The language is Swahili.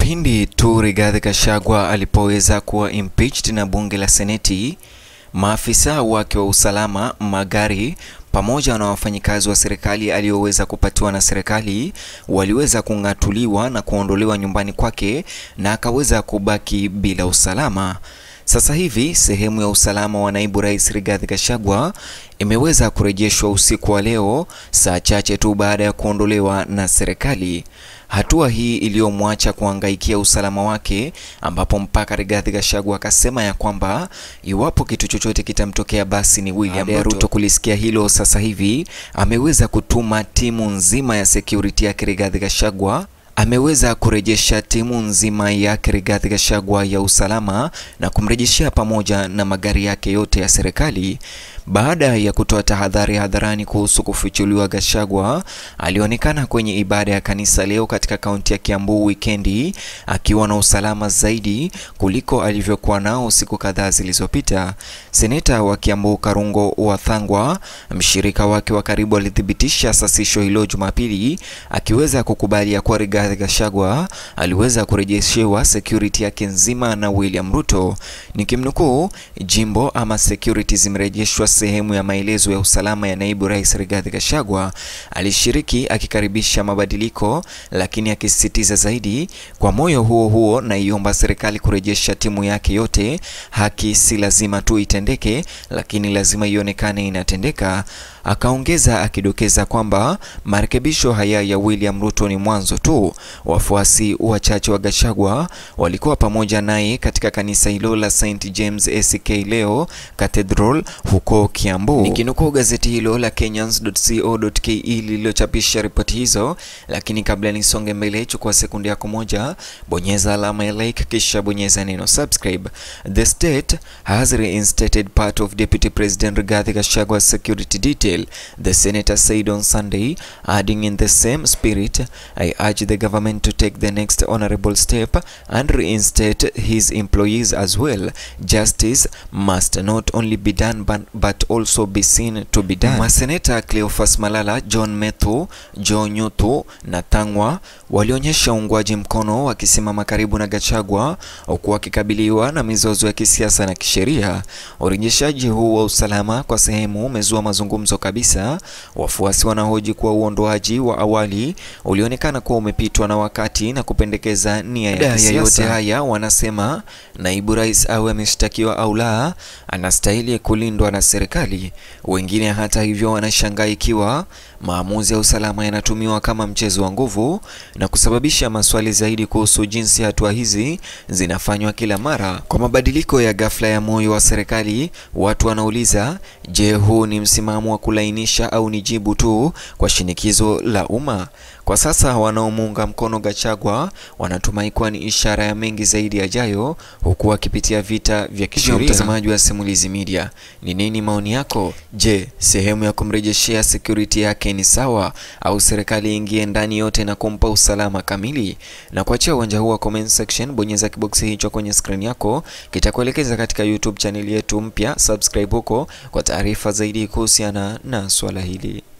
Pindi tu Rigathi Gachagua alipoweza kuwa impeached na bunge la Seneti, maafisa wake wa usalama, magari pamoja na wafanyikazi wa serikali aliyoweza kupatiwa na serikali waliweza kung'atuliwa na kuondolewa nyumbani kwake na akaweza kubaki bila usalama. Sasa hivi sehemu ya usalama wa naibu rais Rigathi Gachagua imeweza kurejeshwa usiku wa leo, saa chache tu baada ya kuondolewa na serikali. Hatua hii iliyomwacha kuangaikia usalama wake, ambapo mpaka Rigathi Gachagua akasema ya kwamba iwapo kitu chochote kitamtokea basi ni William Ruto. Ruto kulisikia hilo, sasa hivi ameweza kutuma timu nzima ya security yake Rigathi Gachagua ameweza kurejesha timu nzima yake Rigathi Gachagua ya usalama na kumrejeshea pamoja na magari yake yote ya serikali. Baada ya kutoa tahadhari hadharani kuhusu kufichuliwa, Gachagua alionekana kwenye ibada ya kanisa leo katika kaunti ya Kiambu wikendi akiwa na usalama zaidi kuliko alivyokuwa nao siku kadhaa zilizopita. Seneta wa Kiambu Karungo Wathangwa, mshirika wake wa karibu, alithibitisha sasisho hilo Jumapili, akiweza kukubali ya kuwa Rigathi Gachagua aliweza kurejeshewa security yake nzima na William Ruto. Nikimnukuu, jimbo ama security zimerejeshwa sehemu ya maelezo ya usalama ya naibu rais Rigathi Gachagua. Alishiriki akikaribisha mabadiliko, lakini akisisitiza zaidi, kwa moyo huo huo naiomba serikali kurejesha timu yake yote. Haki si lazima tu itendeke, lakini lazima ionekane inatendeka. Akaongeza akidokeza kwamba marekebisho haya ya William Ruto ni mwanzo tu. Wafuasi wachache wa Gachagua walikuwa pamoja naye katika kanisa hilo la St James ACK leo Cathedral huko Kiambu. Nikinukuu gazeti hilo la Kenyans.co.ke lililochapisha ripoti hizo. Lakini kabla nisonge mbele, chukua sekunde yako moja, bonyeza alama ya like, kisha bonyeza neno subscribe. The state has reinstated part of Deputy President Rigathi Gachagua's security detail, the senator said on Sunday, adding in the same spirit, I urge the government to take the next honorable step and reinstate his employees as well. Justice must not only be done but, but also be seen to be done. Maseneta Cleophas Malala, John Methu, Joe Nyutu na Thang'wa walionyesha uungwaji mkono wakisimama karibu na Gachagua huku wakikabiliwa na mizozo ya kisiasa na kisheria. Urejeshaji huu wa usalama kwa sehemu umezua mazungumzo kabisa. Wafuasi wanahoji kuwa uondoaji wa awali ulionekana kuwa umepitwa na wakati na kupendekeza nia ya kisiasa. Yote haya wanasema naibu rais awe ameshtakiwa au la, anastahili kulindwa na serikali. Wengine hata hivyo wanashangaa ikiwa maamuzi ya usalama yanatumiwa kama mchezo wa nguvu na kusababisha maswali zaidi kuhusu jinsi hatua hizi zinafanywa kila mara. Kwa mabadiliko ya ghafla ya moyo wa serikali, watu wanauliza, je, huu ni msimamo wa kulainisha au ni jibu tu kwa shinikizo la umma? Kwa sasa wanaomuunga mkono Gachagua wanatumai kuwa ni ishara ya mengi zaidi yajayo, huku wakipitia vita vya kisheria. Mtazamaji wa Simulizi Media, ni nini maoni yako? Je, sehemu ya kumrejeshea security yake ni sawa au serikali ingie ndani yote na kumpa usalama kamili? Na kuachia uwanja huu wa comment section, bonyeza kiboksi hicho kwenye screen yako, kitakuelekeza katika YouTube channel yetu mpya. Subscribe huko kwa taarifa zaidi kuhusiana na swala hili.